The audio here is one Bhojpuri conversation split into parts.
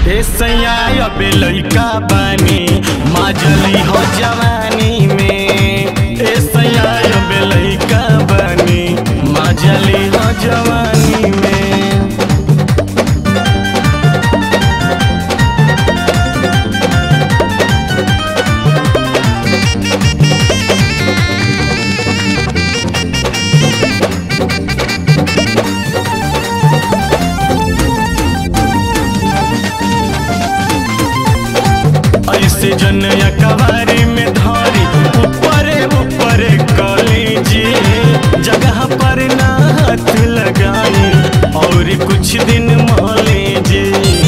ए सैया अबे लइका बानी माजली हो जवानी में ए सैया अबे लइका बानी माजली हो जवानी में ऐसे जनया कवारी में धारी ऊपरे ऊपरे कलीजी जगह पर ना हाथ लगाई और कुछ दिन माले जी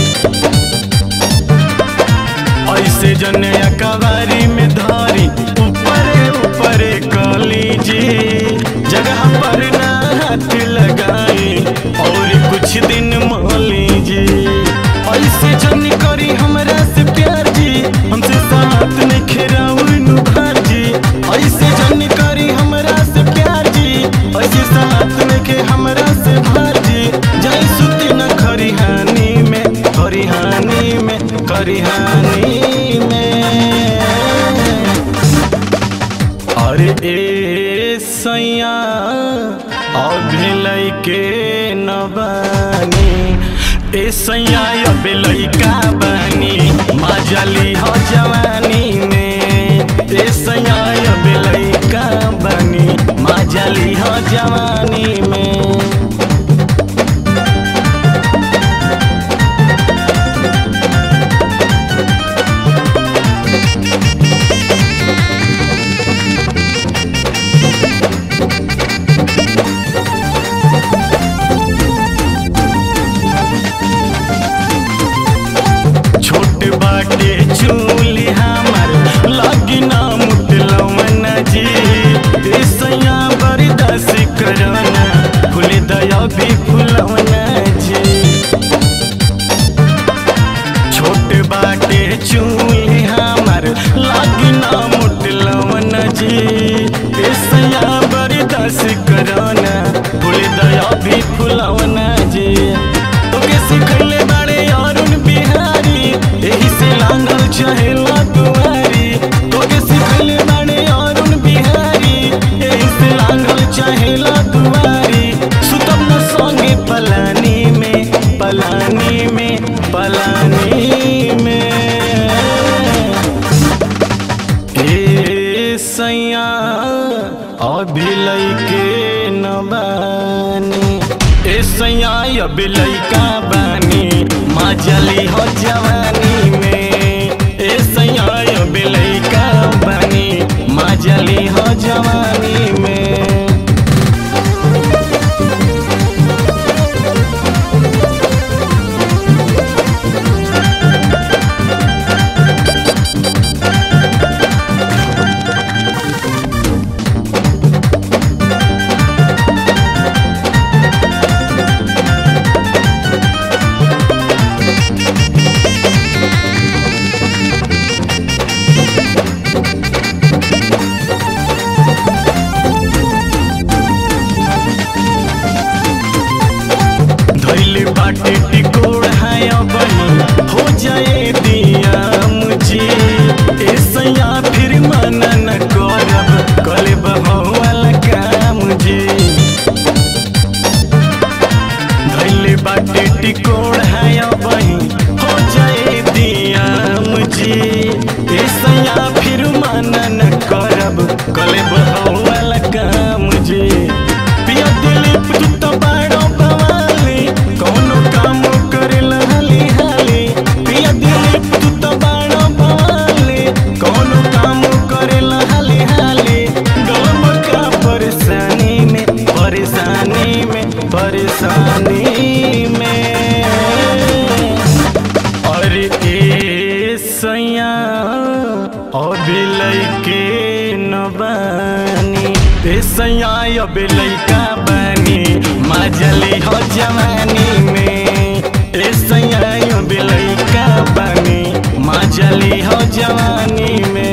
ऐसे जनया कवारी में धारी ऊपरे ऊपरे कलीजी जगह पर ना हाथ लगाई और कुछ दिन माले जी ऐसे जन करी हमरा से प्यार जी हमसे साथ नहीं खेराउनु घर जी ऐसे जन करी हमरा से प्यार जी ऐसे साथ नहीं के हमरा से भार जी जाई सुती न खरिहानी में खरिहानी में खरिहानी में अरे ए सैया अभी लैके न बानी ए सैया अभी लैका बानी माजली हो जवानी में ए सैया अभी लैका बानी माजली हो जवानी में छोट बाटे चूली हमर लगी ना मुटलवन जी ए सैया बरदास करना फूल दया भी फुलवन जी छोट बाटे चूली हमर लगी ना मुटलवन जी ए सैया बरदास करना फूल दया भी फुलवन जी तोके सिखले बाड़े अरुण बिहारी एही से लांगल चहेला दुआरी तोके सिखले बाड़े अरुण बिहारी एही से लांगल चहेला दुआरी सुतम न संगे पलानी में पलानी में पलानी में ए सैया अभी लैके न बानी ए सैया अभी लैका बानी माजली हो जवानी में ए सैया अभी लैका बानी माजली हो जवानी में धैल बाटे टिकोड़ है बनी हो जाए दिया मुझे ए सैया फिर मना न करब कले बहुल काम जी धैल बाटे टिकोड़ है बनी हो जाए दिया मुझे ए सैया फिर मना न करब कले बहुल काम जी पिया दिलीप तू तो बाड़ो बवाली कौनो काम करेला हाली हाली पिया दिलीप तू तो बाड़ो बवाली कौनो काम करेला हाली हाली गम का परेशानी में परेशानी में परेशानी में अरे ए सैया अभी लैके न बानी ए सैया अभी लैका बानी माजली हो जवानी में ए सैया अभी लैका बानी माजली हो जवानी में